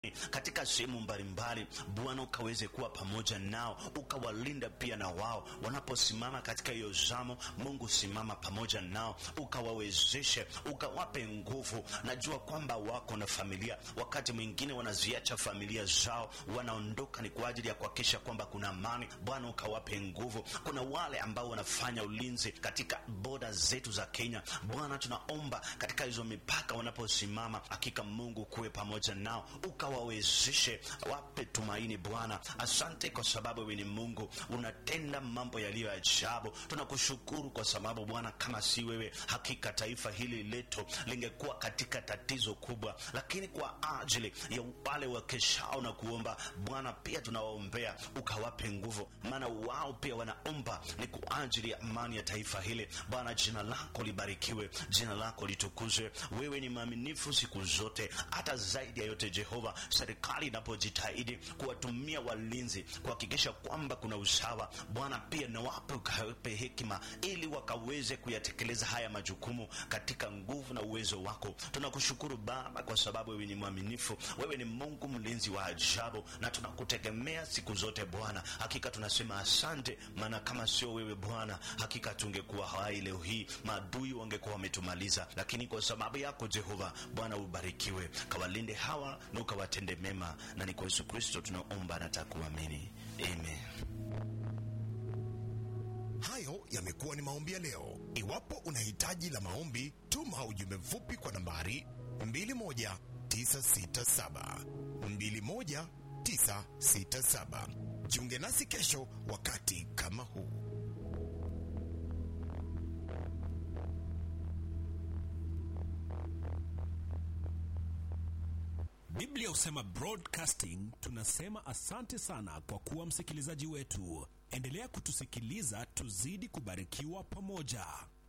katika sehemu mbalimbali. Bwana ukaweze kuwa pamoja nao, ukawalinda pia na wao wanaposimama katika hiyo zamo. Mungu simama pamoja nao, ukawawezeshe, ukawape nguvu. Najua kwamba wako na familia, wakati mwingine wanaziacha familia zao, wanaondoka ni kwa ajili ya kuhakikisha kwamba kuna amani. Bwana ukawape nguvu. Kuna wale ambao wanafanya ulinzi katika boda zetu za Kenya. Bwana tunaomba katika hizo mipaka wanaposimama, hakika Mungu kuwe pamoja nao, ukawawezeshe, wape tumaini. Bwana asante kwa sababu wewe ni Mungu, unatenda mambo yaliyo ajabu. Tunakushukuru kwa sababu Bwana, kama si wewe, hakika taifa hili letu lingekuwa katika tatizo kubwa, lakini kwa ajili ya wale wakeshao na kuomba Bwana, pia tunawaombea ukawape nguvu, maana wao pia wanaomba ni kwa ajili ya amani ya taifa hili. Bwana, jina lako libarikiwe, jina lako litukuzwe. Wewe ni mwaminifu siku zote, hata zaidi ya yote Jehova, serikali inapojitahidi kuwatumia walinzi kuhakikisha kwamba kuna usawa, Bwana pia nawape ukawape hekima ili wakaweze kuyatekeleza haya majukumu katika nguvu na uwezo wako. Tunakushukuru Baba kwa sababu wewe ni mwaminifu, wewe ni Mungu mlinzi wa ajabu, na tunakutegemea siku zote Bwana. Hakika tunasema asante, maana kama sio wewe Bwana, hakika tungekuwa hai leo hii, maadui wangekuwa wametumaliza, lakini kwa sababu yako Jehova Bwana, ubarikiwe, kawalinde hawa na ukawatende mema, na ni kwa Yesu Kristo tunaomba na takuamini, amen. Hayo yamekuwa ni maombi ya leo. Iwapo una hitaji la maombi, tuma ujumbe mfupi kwa nambari 21967 21967. Jiunge nasi kesho wakati kama huu. Biblia husema broadcasting. Tunasema asante sana kwa kuwa msikilizaji wetu. Endelea kutusikiliza, tuzidi kubarikiwa pamoja.